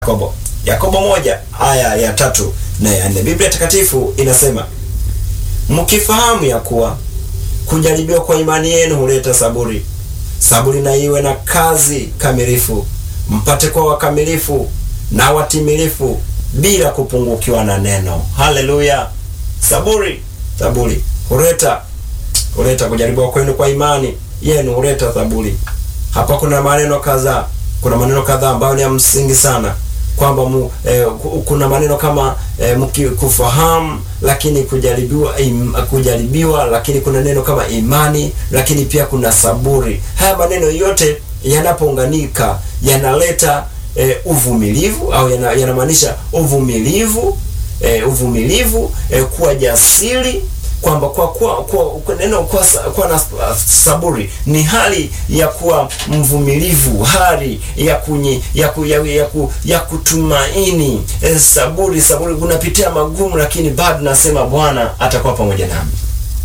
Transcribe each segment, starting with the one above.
Yakobo. Yakobo moja aya ya tatu na ya nne. Biblia takatifu inasema mkifahamu ya kuwa kujaribiwa kwa imani yenu huleta saburi, saburi na iwe na kazi kamilifu, mpate kuwa wakamilifu na watimilifu bila kupungukiwa na neno. Haleluya! Saburi, saburi huleta huleta kujaribiwa kwenu kwa imani yenu huleta saburi. Hapa kuna maneno kadhaa, kuna maneno kadhaa ambayo ni ya msingi sana kwamba mu, eh, kuna maneno kama eh, mkikufahamu lakini kujaribiwa im, kujaribiwa lakini kuna neno kama imani lakini pia kuna saburi. Haya maneno yote yanapounganika yanaleta eh, uvumilivu au yanamaanisha yana uvumilivu eh, uvumilivu eh, kuwa jasiri kwamba kwa kwa, kwa, kwa neno kwa, kwa na saburi ni hali ya kuwa mvumilivu, hali ya kunyi, ya, ku, ya, ya, ku, ya kutumaini. E, saburi saburi, unapitia magumu, lakini bado nasema Bwana atakuwa pamoja nami.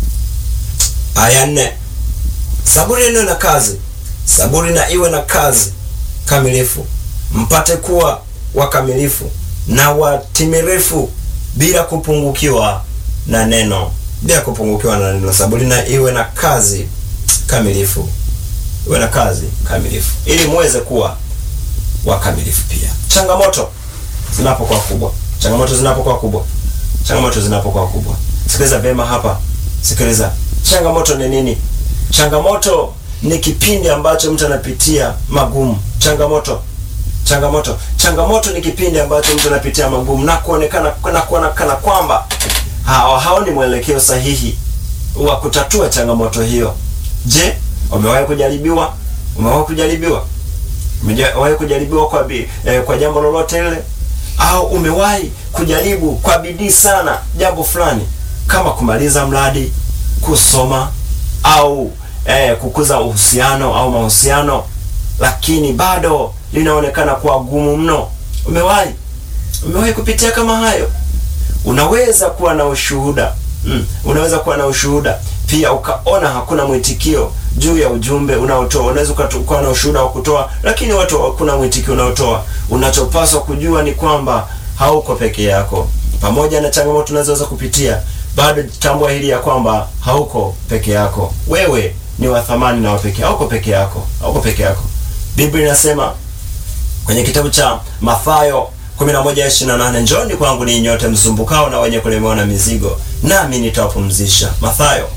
Aya nne, saburi ndio na kazi, saburi na iwe na kazi kamilifu, mpate kuwa wakamilifu na watimilifu bila kupungukiwa na neno bila kupungukiwa na neno. Saburi na iwe na kazi kamilifu, iwe na kazi kamilifu, ili muweze kuwa wakamilifu pia. Changamoto zinapokuwa kubwa, changamoto zinapokuwa kubwa, changamoto zinapokuwa kubwa, sikiliza vyema hapa, sikiliza. Changamoto ni nini? Changamoto ni kipindi ambacho mtu anapitia magumu. Changamoto changamoto changamoto ni kipindi ambacho mtu anapitia magumu na kuonekana na kuonekana kwamba haoni mwelekeo sahihi wa kutatua changamoto hiyo. Je, umewahi kujaribiwa? Umewahi kujaribiwa? Umewahi kujaribiwa kwa bi, eh, kwa jambo lolote lile, au umewahi kujaribu kwa bidii sana jambo fulani kama kumaliza mradi, kusoma au eh, kukuza uhusiano au mahusiano, lakini bado linaonekana kuwa gumu mno? Umewahi umewahi kupitia kama hayo? Unaweza kuwa na ushuhuda mm. Unaweza kuwa na ushuhuda pia ukaona hakuna mwitikio juu ya ujumbe unaotoa. Unaweza kuwa na ushuhuda wa kutoa, lakini watu hakuna mwitikio unaotoa. Unachopaswa kujua ni kwamba hauko peke yako. Pamoja na changamoto unazoweza kupitia, bado tambua hili ya kwamba hauko peke yako. Wewe ni wa thamani na wa pekee, hauko peke yako, hauko peke yako. Biblia inasema kwenye kitabu cha Mathayo 11:28 njoni kwangu ninyi nyote msumbukao na wenye kulemewa na mizigo, nami nitawapumzisha. Mathayo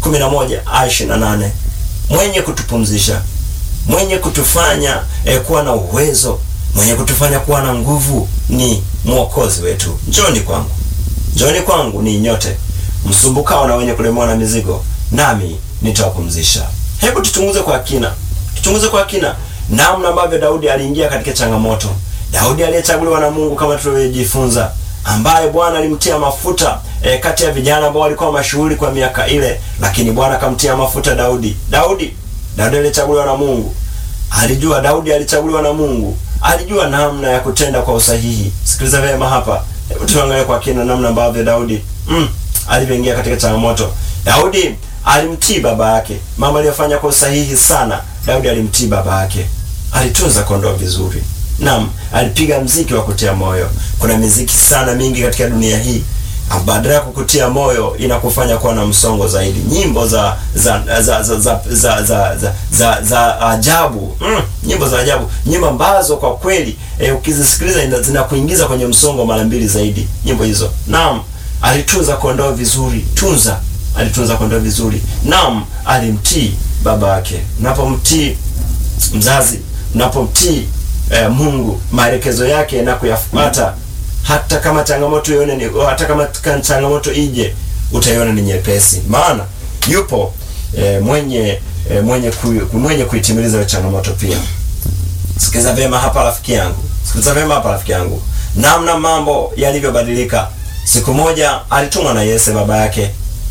11:28. Mwenye kutupumzisha, mwenye kutufanya eh, kuwa na uwezo, mwenye kutufanya kuwa na nguvu ni mwokozi wetu. Njoni kwangu, njoni kwangu ninyi nyote msumbukao na wenye kulemewa na mizigo, nami nitawapumzisha. Hebu tuchunguze kwa kina, tuchunguze kwa kina namna ambavyo Daudi aliingia katika changamoto. Daudi aliyechaguliwa na Mungu kama tulivyojifunza, ambaye Bwana alimtia mafuta e, kati ya vijana ambao walikuwa mashuhuri kwa miaka ile, lakini Bwana akamtia mafuta Daudi. Daudi, Daudi aliyechaguliwa na Mungu alijua, Daudi alichaguliwa na Mungu, alijua namna ya kutenda kwa usahihi. Sikiliza vyema hapa, hebu tuangalie kwa kina namna ambavyo Daudi mm, alivyoingia katika changamoto. Daudi alimtii baba yake, mama aliyofanya kwa usahihi sana. Daudi alimtii baba yake, alitunza kondoo vizuri. Naam, alipiga mziki wa kutia moyo. Kuna miziki sana mingi katika dunia hii, badala ya kukutia moyo inakufanya kuwa na msongo zaidi. Nyimbo za za za za za za, za, za, za, za ajabu mm, nyimbo za ajabu, nyimbo ambazo kwa kweli e, ukizisikiliza zinakuingiza kwenye msongo mara mbili zaidi nyimbo hizo. Naam, alitunza kondoo vizuri, tunza, alitunza kondoo vizuri. Naam, alimtii baba yake. Unapomtii mzazi, unapomtii Eh, Mungu maelekezo yake na kuyafuata, hata kama changamoto ione ni hata kama changamoto ije, utaiona ni nyepesi, maana yupo eh, mwenye eh, mwenye ku, mwenye kuitimiliza hiyo changamoto pia. Sikiliza vyema hapa rafiki yangu, sikiliza vyema hapa rafiki yangu, namna mambo yalivyobadilika. Siku moja alitumwa na Yese baba yake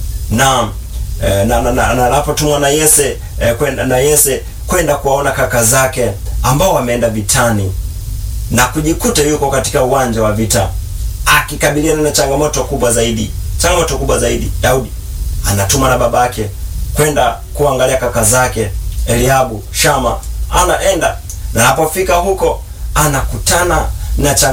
na eh, na anapotumwa na, na, na Yese eh, kwenda na Yese kwenda kuwaona kaka zake ambao wameenda vitani na kujikuta yuko katika uwanja wa vita akikabiliana na changamoto kubwa zaidi. Changamoto kubwa zaidi, Daudi anatuma na babake kwenda kuangalia kaka zake Eliabu, Shama, anaenda na anapofika huko anakutana na